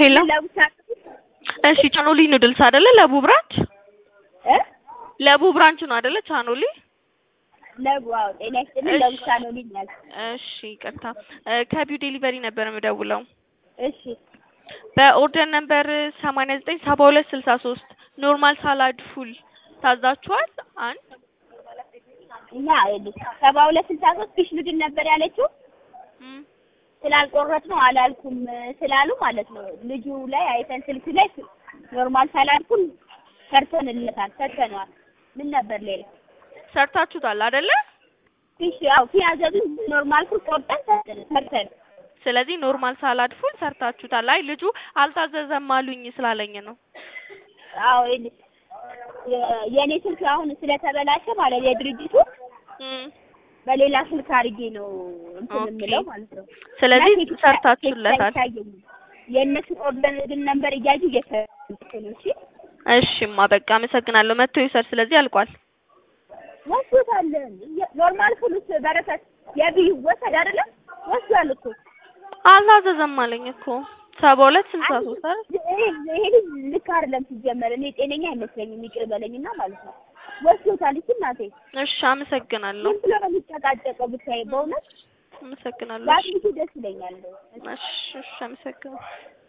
ሄሎ ለብቻ እሺ ቻኖሊ ኑድልስ አይደለ? ለቡ ብራንች እ ለቡ ብራንች ነው አይደለ? ቻኖሊ ለቡ አዎ፣ ጤና ይስጥልኝ። እሺ። ለብቻ ነው ልኛል። እሺ ይቅርታ እ ከቢው ዴሊቨሪ ነበር የምደውለው እሺ በኦርደር ነምበር ሰማንያ ዘጠኝ ሰባ ሁለት ስልሳ ሶስት ኖርማል ሳላድ ፉል ታዛችኋል። አንድ እና ይኸውልሽ ሰባ ሁለት ስልሳ ሶስት ፊሽ ምንድን ነበር ያለችው? እም፣ ስላልቆረጥ ነው አላልኩም ስላሉ ማለት ነው። ልጁ ላይ አይተን ስልክ ላይ ኖርማል ሳላልኩን ሰርተንለታል፣ ሰርተነዋል። ምን ነበር ሌላ ሰርታችሁታል አይደለ? ፊሽ ያው ፒያዘብን ኖርማል ፉል ቆርጠን ሰርተን ሰርተን ስለዚህ ኖርማል ሳላድ ፉል ሰርታችሁታል። አይ ልጁ አልታዘዘም አሉኝ ስላለኝ ነው። አዎ ይኸውልሽ የ- የእኔ ስልክ አሁን ስለተበላሸ ማለት የድርጅቱ እም፣ በሌላ ስልክ አድርጌ ነው እንትን ኦኬ። የምለው ማለት ነው። ስለዚህ እና ቴክስት- ሰርታችሁለታል። ቴክስት አይታየኝም። የእነሱን ኦርደር ግን ነበር እያዩ እየሰሩት ነው። እሺ እሺማ በቃ አመሰግናለሁ። መጥቶ ይውሰድ። ስለዚህ አልቋል። ወስዶታል። ኖርማል ፉሉስ በረከት የብዩ ወሰድ አይደለም ወስዷል እኮ አልታዘዘም አለኝ እኮ ሰባ ሁለት ስልሳ ሶስት አይደል? ይሄ- ይሄ ልጅ ልክ አይደለም ሲጀመር። እኔ ጤነኛ አይመስለኝም ይቅር በለኝና ማለት ነው። ወስዶታል። እሺ እናቴ እሺ አመሰግናለሁ። ምን ብሎ ነው የሚጨቃጨቀው? ብታይ በእውነት አመሰግናለሁ። ባትሊቱ ደስ ይለኛል። እሺ እሺ አመሰግናለሁ።